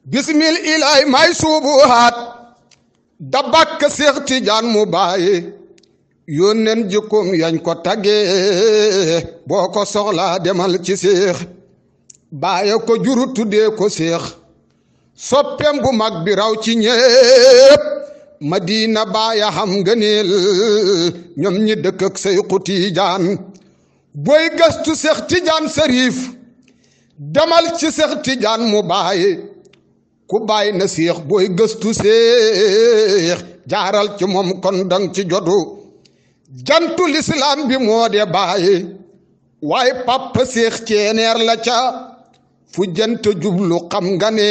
bismil ilaay may suubuhaat da bàkk seex tijaan mu bàyyi yónneen jikkoom yañ ko taggee boo ko soxlaa demal ci seex bàyyi ko juru tuddee ko seex soppeem bu mag bi raw ci ñépp madina baaya xam ngëneel ñoom ñi dëkk ak Seyxu Tijaan booy gëstu Seex Tijaan Sariif demal ci Seex Tijaan mu bàyyi ku bàyyi na seex booy gëstu seex jaaral ci moom kon dang ci jotu jantu lislaam bi moo de bàyyi waaye papa seex ceeneer la ca fu jant jublu xam nga ne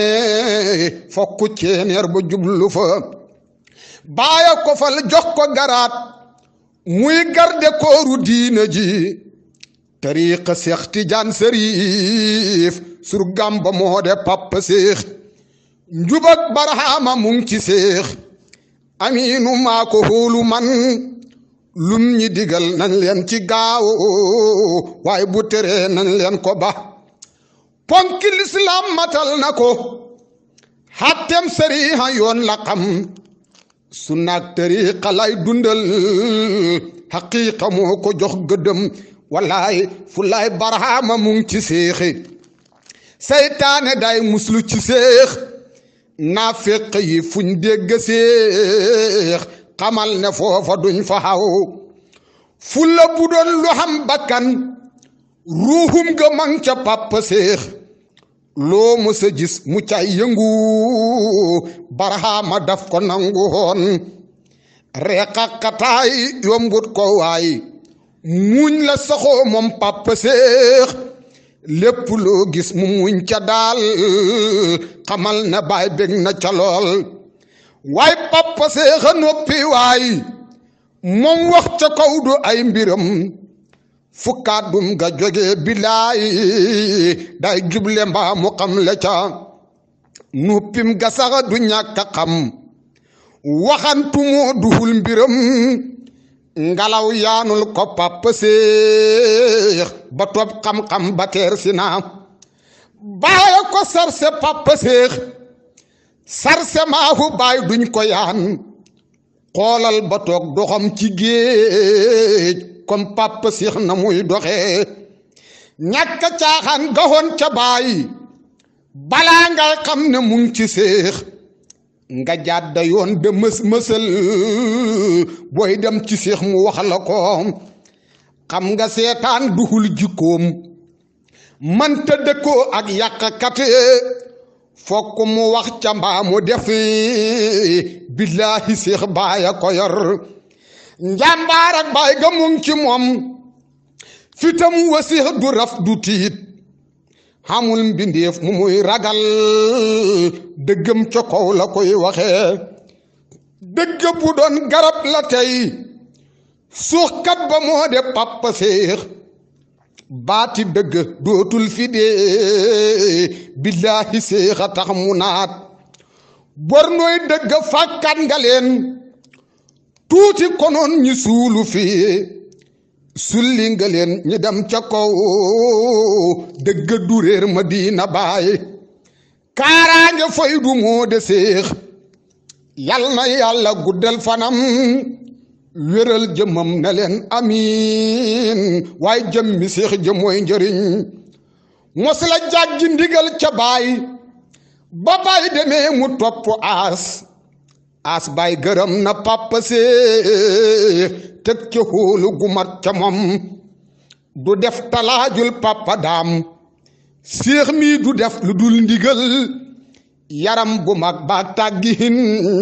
fokk ceeneer ba jublu fa baaya ko fal jox ko garaat muy garde kooru diina ji tariqa seex tijaan sariif surgam ba moo de papa seex njubak barahama mu ngi ci seex amiinu maa ko hóolu man lum ñi digal nañ leen ci gaaw waaye bu teree nañ leen ko ba ponki lislaam matal na ko xattem sariha yoon la xam sunnaak tariqa lay dundal xaqiiqa moo ko jox gëddëm wallaay fu lay barahama mu ngi ci seexi seytaane day muslu ci seex naaféq yi fuñ dégg seex xamal ne foofa duñ fa xaw fulla bu doon lu xam bakkan ruuxum ga mang ca pàppa seex loo mës a gis mu cay yëngu barahama daf ko nangu woon reqaqataay yombut ko waay muñ la saxoo moom pàppa seex lépp loo gis mu muñ ca daal xamal ne baay bég na ca lool waay papa seexa noppi waay moom wax ca kaw du ay mbiram fu kàddum ga jóge bilaay day juble mbaa mu xam le ca nuppim ga saxa du ñàkk a xam waxantu moo duhul mbiram ngalaw yaanul ko papa seex ba topp xam-xam ba teer si naa baaya ko sarse papa seex sarse maahu baay duñ ko yaan xoolal ba toog doxam ci géej comme papa seex na muy doxee ñàkk caaxaan gaxoon ca baay balaa ngay xam ne mu ngi ci seex nga jàdda yoon de mës mësal booy dem ci seex mu wax la ko xam nga seetaan duhul jikkoom manta dëkkoo ak yàqkat fokk mu wax ca mbaa mu def billaahi seex baaya ko yor njàmbaar ak baay ga mu ngi ci moom fitam wa seex du raf du tiit xamul mbindeef mu muy ragal dëggam ca kaw la koy waxee dëgg bu doon garab la tey suuxkat ba moo de papa séex baati dëgg dootul fi dee billaahi séex a tax mu naat bor nooy dëgg fàkkat nga leen tuuti konoon ñi suulu fii sulli nga leen ñi dem ca kaw dëgg du réer ma diina baay kaaraange fay du moo de séex yal na yàlla guddal fanam wéral jëmam ne leen amiin waaye jëmmi séex jëm mooy njëriñ mos la jàggi ndigal ca baay ba baay demee mu topp aas aas baay gërëm na papa séex teg ca xóolu gu mat ca moom du def talaajul papa daam séex mii du def lu dul ndigal yaram bu mag baag tàggihin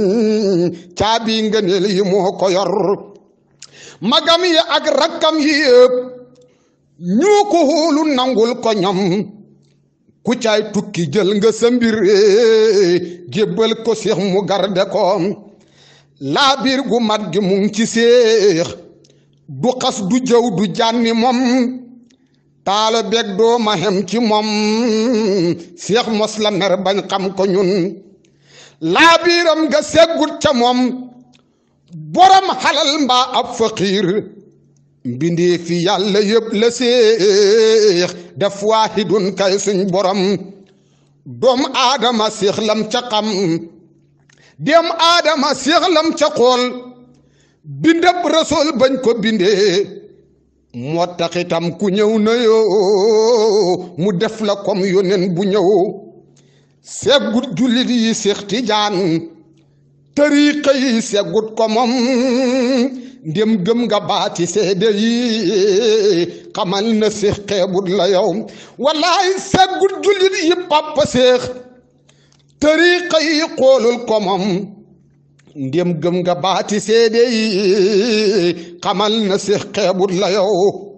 caabi ngëneel yi moo ko yor magam yi ak rakkam yi yëpp ñoo ko xóolu nangul ko ñoom ku caay tukki jël nga sa mbir jébbal ko séex mu garde ko laa biir gu mat gi mu ngi ci séex du xas du jëw du jànni moom taala beeg doo ma xem ci moom seex mos la mer bañ xam ko ñun laa biiram nga seggut ca moom borom xalal mbaa ab faqiir mbindee fi yàlla yëpp la seex def waahidun kay suñ borom doomu aadama séex lam ca xam dem aadama séex lam ca xool bindab rasool bañ ko bindee moo tax itam ku ñëw na yoo mu def la comme yóneen bu ñëw seggut jullit yi séex tijaan tariixa yi seggut ko moom ndem gëm nga baati seede yi xamal na séex xeebut la yow wallaay seggut jullit yi pàppa séex tariixa yi xoolul ko moom ndem gëm nga baati seede yi xamal na séex xeebut la yow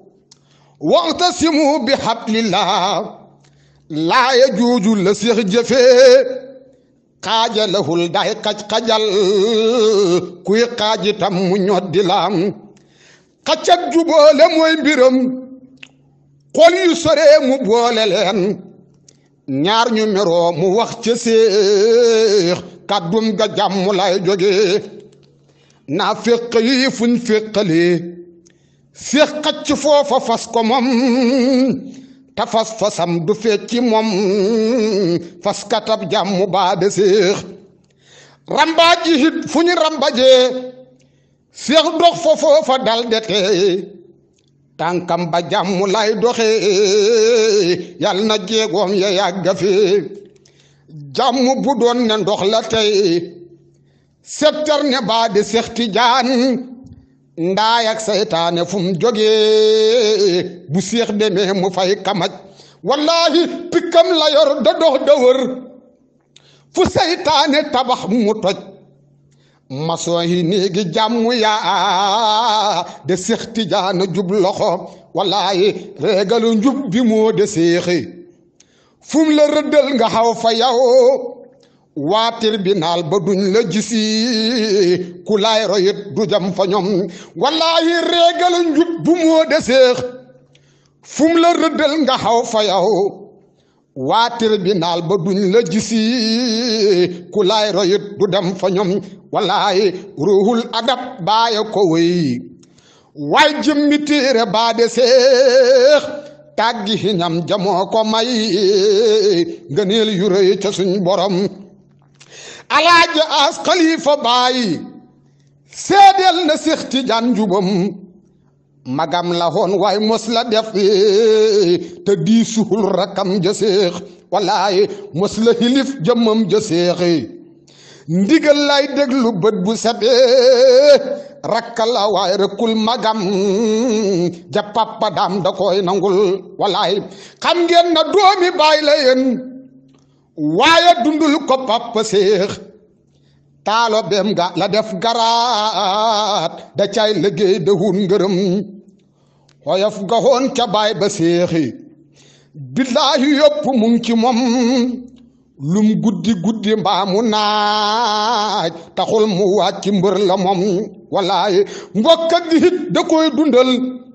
waxtasimu bi hablillah laaya jooju la séex jëfee xaajalahul day xaj-xajal kuy xaajitam mu ñoddi laam xacak juboole mooy mbiram xol yu soree mu boole leen ñaar ñu meroo mu wax ca séex kàddum ga jàmm lay jóge naa féq yi fuñ féqalee séex xacc foofa fas ko moom ta fas fasam du fecci moom fas katab jàmm baa de séex rambaaj yi hit fu ñu rambajee séex dox fa foofa dal de tey tànkam ba jàmm lay doxe yal na jéegoom ya yàgga fi jàmm bu doon ne ndox la tey settar ne baa de séex tijaan ndaay ak saytaane fu mu jógee bu séex demee mu fay kamaj wallahi pikkam la yor da dox da wër fu saytaane tabax mu toj maçon yi néegi jàmm yaa de séex tijaana jub loxo wallahi reegalu njub bi moo de séexi fu mu la rëddal nga xaw fa yow waa tribunal ba duñ la gisi ku laay royit du jam fa ñoom wallaahi réegal njub bu moo de séex fu mu la rëddal nga xaw fa yow waa tribunal ba duñ la gisi ku laay royit du dem fa ñoom wallaahi ruuxul adab baaya ko wéy waay jëmmi téere baa de séex tàggi ñam jamoo ko may ngëneel yu rëy ca suñ borom alaaji as xalifa bàyyi seedeel na séex tijaan njubam magam la woon waaye mos la def te di suhul rakam ja séex wallaahi mos la xilif jëmmam ja séexi ndigal lay déglu bët bu setee rakka la waaye rëkkul magam ja papa daam da koy nangul wallaahi xam ngeen na doomi baay la yéen waaye dundul ko papa séex taalo beem ga la def garaat da cay liggéey de hun ngërëm xoyof ga hoon ca baay ba séexi billaahi yëpp mu ngi ci moom lum guddi guddi mbaamu naaj taxul mu wàcc mbër la moom wallaahi mbokk ak hit da koy dundal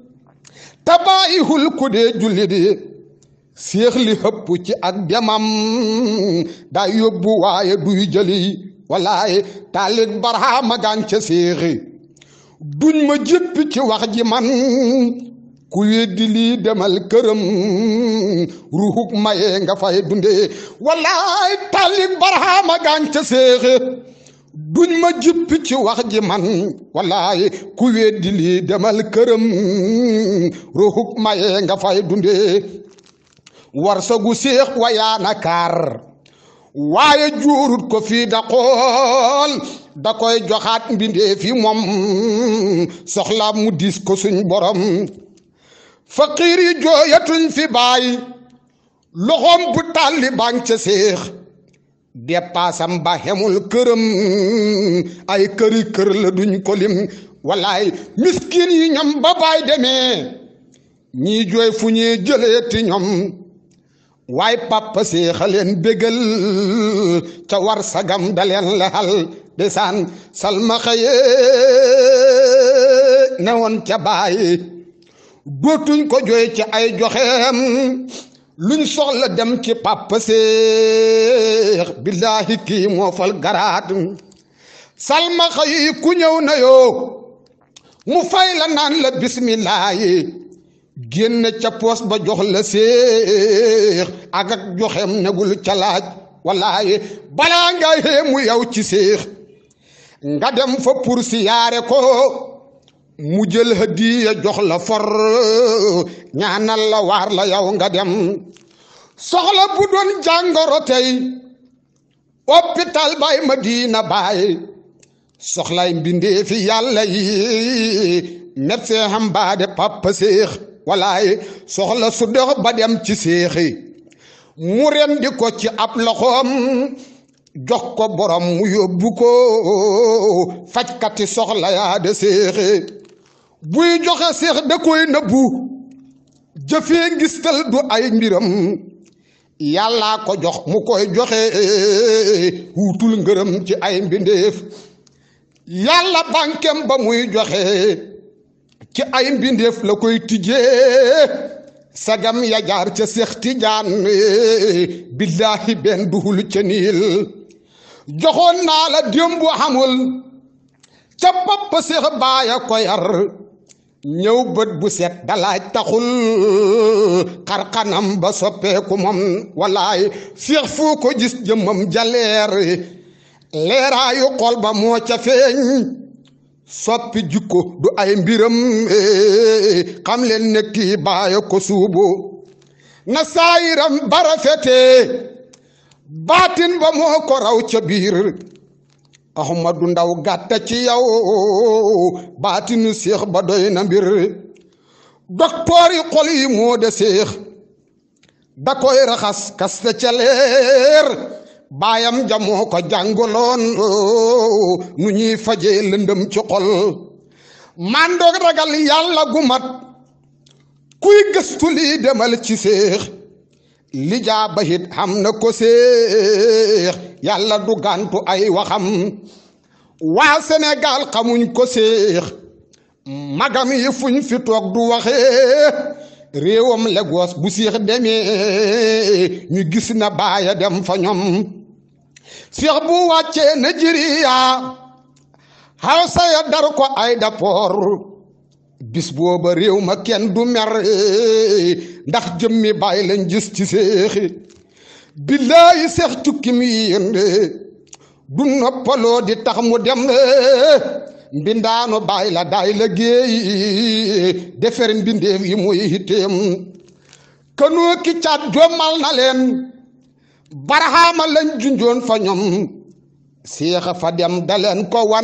tabaayihul ku dee julli di séex li hëpp ci ak demam daa yóbbu waaye duy jëli wallaahi taalit barhaama gaan ca séexi duñ ma jéppi ci wax ji man ku weddi lii demal këram ruhuk maye nga fay dunde wallaahi taalit barhaama gaan ca séexi duñ ma jippi ci wax ji man wallaahi ku weddi lii demal këram ruhuk maye nga fay dunde war sagu séex wayaana kaar waaye juurut ko fii da xool da koy joxaat mbindee fi moom soxla mu dis ko suñ borom faqiir yi jooyatuñ fi bàyyi loxoom bu tàlli baan ca séex dépassam ba xemul këram ay këri kër la duñ ko lim wallaay miskin yi ñoom ba baay demee ñii jooy fu ñuy jëlee ti ñoom waay papa séexaleen bégal ca war sagam daleen lexal desaan salma xëye ne woon ca bàyyi dootuñ ko jooy ci ay joxeem luñ soxla dem ci papa séex billaahi kii moo fal garaat salma xëyi ku ñëw na yoo mu fay la naan la bismillaahi génn ca poos ba jox la séex ak ak joxem negul ca laaj wallaaye balaa nga xéemu yow ci séex nga dem fa pour siyaare ko mu jël hadiya jox la for ñaanal la waar la yow nga dem soxla bu doon jàngoro tey hôpital bay Madina Baay soxlay mbindee fi yàlla yi médecin xam baa de papa séex walaay soxla su dox ba dem ci séexi mu rendi ko ci ab loxoom jox ko borom mu yóbbu ko fajkati soxla yaa de séexi buy joxe séex da koy nëbbu jëfee ngistal du ay mbiram yàllaa ko jox mu koy joxe wuutul ngërëm ci ay mbindeef yàlla bànkem ba muy joxe ci ay mbindeef la koy tijjee sagam ya jaar ca Seex Tijaan billaahi benn duhul ca niil joxoon naa la démb xamul ca bopp Seex baaya ko yar ñëw bët bu set dalaaj taxul xarxanam ba soppeeku moom wallaay Seex fu ko gis jëmmam jaleer leeraayu xol ba moo ca feeñ soppi jikko du ay mbiram xam leen ne kii baaya ko suubu na saayiram bara fete baatin ba moo ko raw ca biir ahmadu ndaw gàtta ci yow baatinu séex ba doy na mbir doktoor yi xol yi moo de séex da koy raxas kaste ca leer baayam jamoo ko jàngaloon nu ñuy fajee lëndëm ci xol mandoog ragal yàlla gu mat kuy gëstu lii demal ci séex li jaaba it xam na ko séex yàlla du gàntu ay waxam waa Sénégal xamuñ ko séex magam yi fuñ fi toog du waxee réewam Lagos bu séex demee ñu gis na baaya dem fa ñoom séex bu wàccee Nigeria Hausa ya dar ko ay dapoor bis booba réew ma kenn du mer ndax jëmmi bàyyi lañ gis ci séexi billaayi seex tukki mi yéende du noppaloo di tax mu dem mbindaanu bàyyi la daay la géey defer mbindeef yi muy hitteem kanoo ki caat jommal na leen baraxaama lañ junjoon fa ñoom séexa fa dem daleen ko wan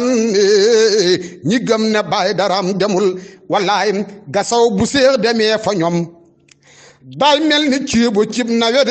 ñi gëm ne baay daram demul wallaay gasaw bu séex demee fa ñoom day mel ni ciibu cib nawet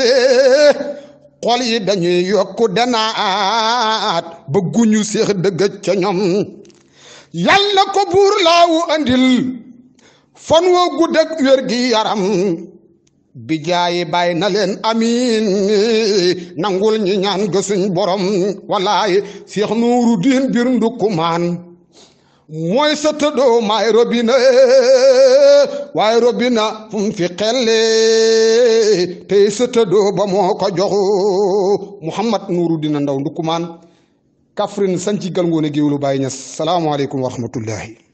xol yi dañuy yokku denaat bëgguñu séex dëggëj ca ñoom yàlla ko buur laawu andil fan woo gudd ak wér gi yaram bi jaayi bàyyi na leen amiin nangul ñi ñaan gësuñ borom wallaay seex nuuru diin bir ndukkumaan mooy sa tëddoo maay robina waaye robina fu mu fi xelle tey sa tëddoo ba moo ko joxu muhammad nuuru dina ndaw ndukkumaan Kaffrine sanci gal ngoone géewlu Baay Ñas salaamaaleykum wa rahmatullahi